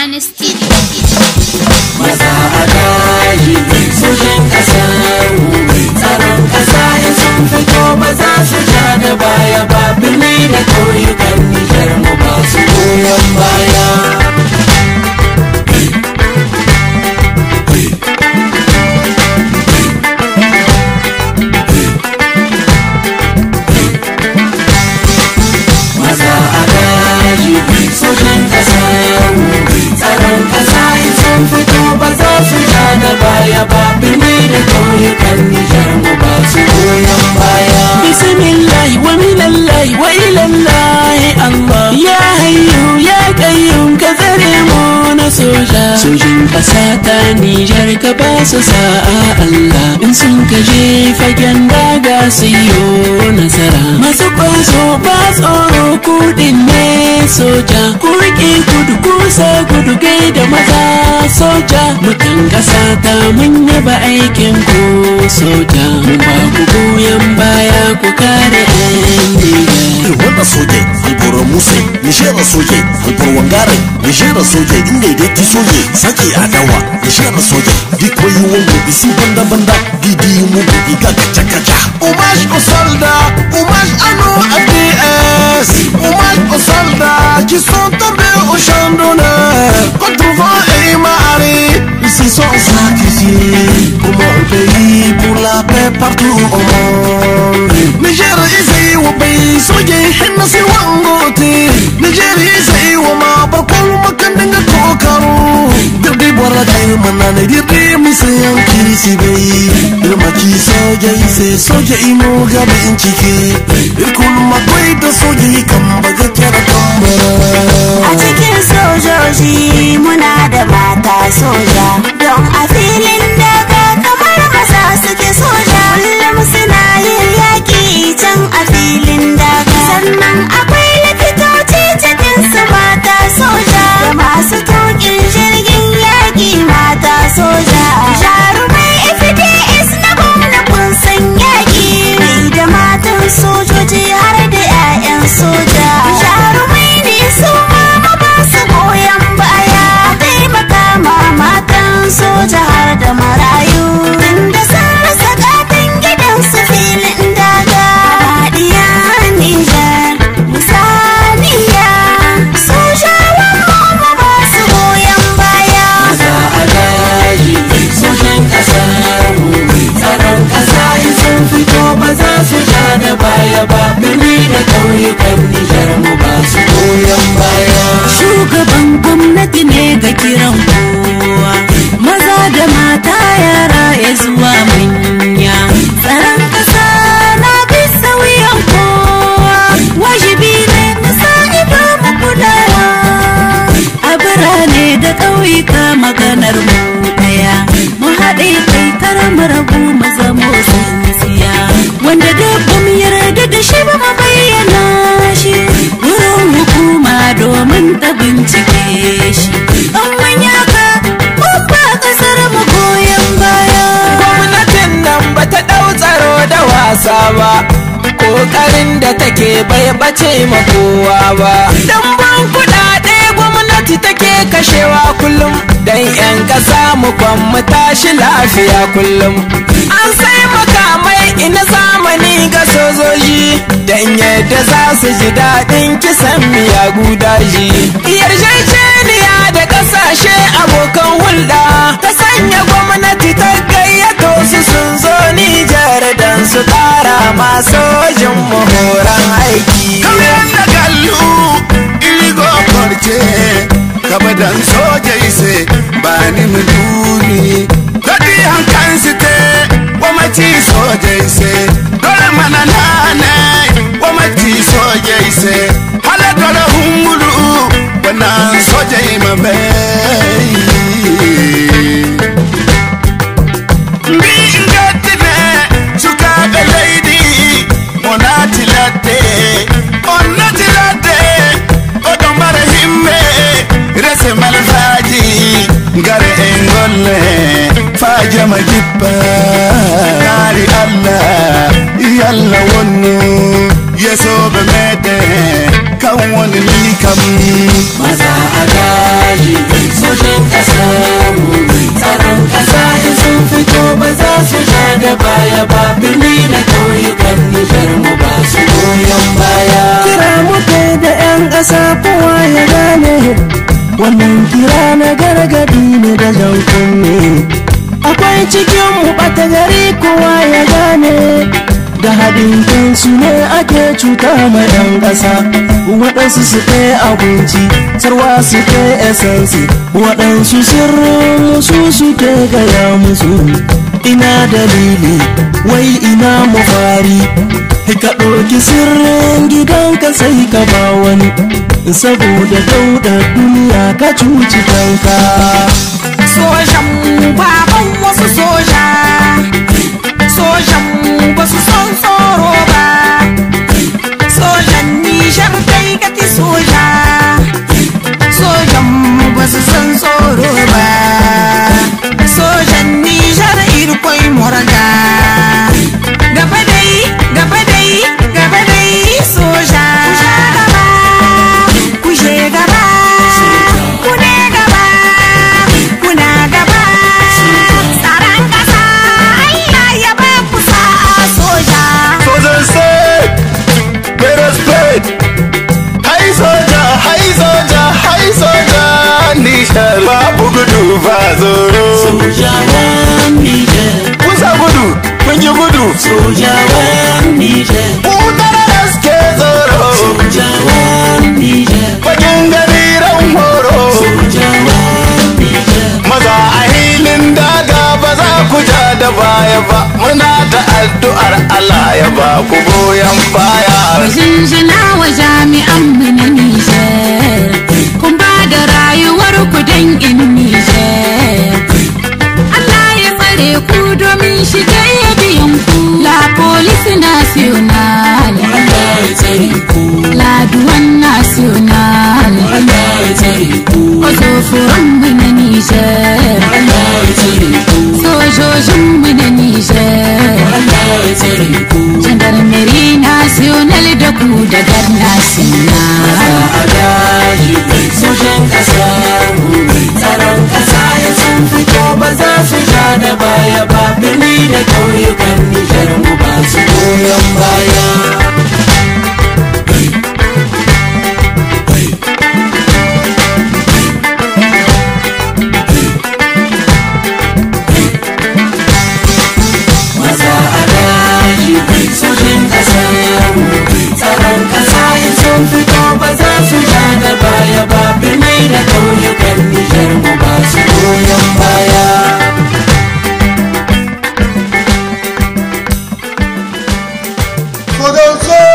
Sani Studio. maza a daji sojin kasar tsaron kasa ya sun fito ba za su ja da baya ba birni da ƙauyukan nijar mu ba su goyon baya maza a daji sojin kasar tsaron kasa ya sun fito ba za su ja da baya ba birni da ƙauyukan nijar mu ba su goyon baya bismillahi wa minallahi wa ilallahi Allah ya hayyu ya qayyum ka tsare mu na soja sojin ƙasa ta Nijar ka ba su sa'a Allah in sun ka je fagen daga su yi nasara masu kwazo ba tsoro kudin ne soja ku riƙe gudu kusa gudu gai da maza soja mutan ƙasa ta mun yaba aikin ku soja mun ba ku goyon baya ku kare 'yan Nijar wanda soje alboro musai nishera soje alboro wangare nishera soje inda dai ti soje sake adawa nishera soje dik wayi wongo isi banda banda didi mugu iga kaca kaca Hommage aux soldats, hommage à nos FDS, hommage aux soldats qui sont tombés au champ d'honneur. Contre vent et marée, ils se sont sacrifiés pour mon pays pour la paix partout au monde Niger izai wa bai soje hinna sai wangote. Niger izai wa ma barkon makan dinga kokaro. dirdi bora kai mana ne dirdi misayan kirisi bai irmaki soja ise soja imo gaba in cike irkun makwai da soja kan baga kyara tambara A cikin sojoji muna da mata soja don a filin daga kamar maza suke soja kullum suna yin yaƙi can a filin daga sannan akwai likitoci cikin su mata soja da masu tuƙin jirgin yaƙi mata soja jarumai FDS na gwamna kun san yaƙi da matan sojoji har da 'ya'yan soja jarumai ne su ma ba su goyon baya taimaka ma matan soja har da marayu inda sun rasa gatan gidansu filin daga haɗiya Nijar misaliya sojawan mu ba su goyon baya maza a daji sojin kasar tsaron kasa ya sun fito ba za su ja da baya ba birni da ƙauyukan nijar mu ba su goyon baya shugaban gwamnati ne ga kiran kowa maza da mata yara ya zuwa manya tsaron ƙasa na bisa wuyan kowa wajibi ne mu sa ido mu kulawa a birane da ƙauyuka maganar mu daya mu haɗe kai kar mu rabu mu zamo tsintsiya wanda duk ba mu yarda da shi ba mu bayyana shi wurin hukuma domin ta bincike shi an manya ka mun ba kasar mu goyon baya gwamnatin nan ba ta ɗau tsaro da wasa ba ƙoƙarin da take bai bace ma kowa ba ban kuɗaɗe gwamnati take kashewa kullum dan 'yan ƙasa mu kwan mu tashi lafiya kullum an sai makamai ina zamani ga sojoji dan yadda za su ji daɗin kisan miyagu daji yarjejeniya da ƙasashe abokan hulɗa ta sanya gwamnati ta gayyato su sun zo Nijar dan su ƙara ma sojin mu horon aiki kamar da gallu iligo korce kabadan soja ise ba ni mu duni kadi hankan site wamati soja ise dole mana nane wamati soja ise hala dole humulu wannan soja ima bai mbi ingatine sukaɓe leydi monati ladde onnati ladde oɗo mara himɓe rese malfaji ngare e golle fajama jippa naari allah yalla wonnu yesoɓe meɗe kan woni ni kam maza a daji ƙasa kowa ya gane wannan kira na gargadi ne da jan kunne akwai cikin mu ɓata gari kowa ya gane da haɗin kansu ne ake cuta ma 'yan ƙasa waɗansu su kai abinci sarwa su kai esansi waɗansu sirrin musu suke gaya musu ina dalili wai ina mafari ka ɗauki sirrin gidanka sai ka ba wani saboda daudar duniya ka cuci kanka sojan baban wasu soja sojan ba su son tsoro ba sojan nishar kai kati soja sojan ba su son tsoro ba sojan nishar irkoi murga gaba dai gaba dai gaba dai soja kushe gaba kune gaba kuna gaba tsaron kasa Allah ya ba ku sa'a soja Sojan state, let us play. Hai soja, hai soja, hai soja, nishar babu gudu ba zoro. Sojawan Nijar, Kun sa gudu, kun yi gudu. sojawan Nijar, Wutar haske tsoro, sojawan Nijar, bakin gari ran horo. sojawan Nijar. Maza a hilin daga ba za ku ja da baya ba. Muna da addu'ar Allah ya ba ku goyon baya. Jinjina wa jami'an mu na Nijar, kun ba da rayuwar ku don in Nijar. Allah ya tsare ku domin shige ya biyan ku. La Police Nationale, Allah ya tsare ku, la Douane Nationale, Allah ya tsare ku, Ozofuran mu na Nijar, Allah ya tsare ku, sojojin mu na Nijar. Allah ya tsare ku. Gendarmerie National da ku da gar national. a daji sojan ƙasa tsaron ƙasa ya sun fito ba za su ja da baya ba birni da ƙauyukan nijar mu ba su goyon baya maza a daji sojan ƙasa tsaron ƙasa ya sun fito ba za su ja da baya ba birni da ƙauyukan nijar mu ba su goyon baya Sojan state.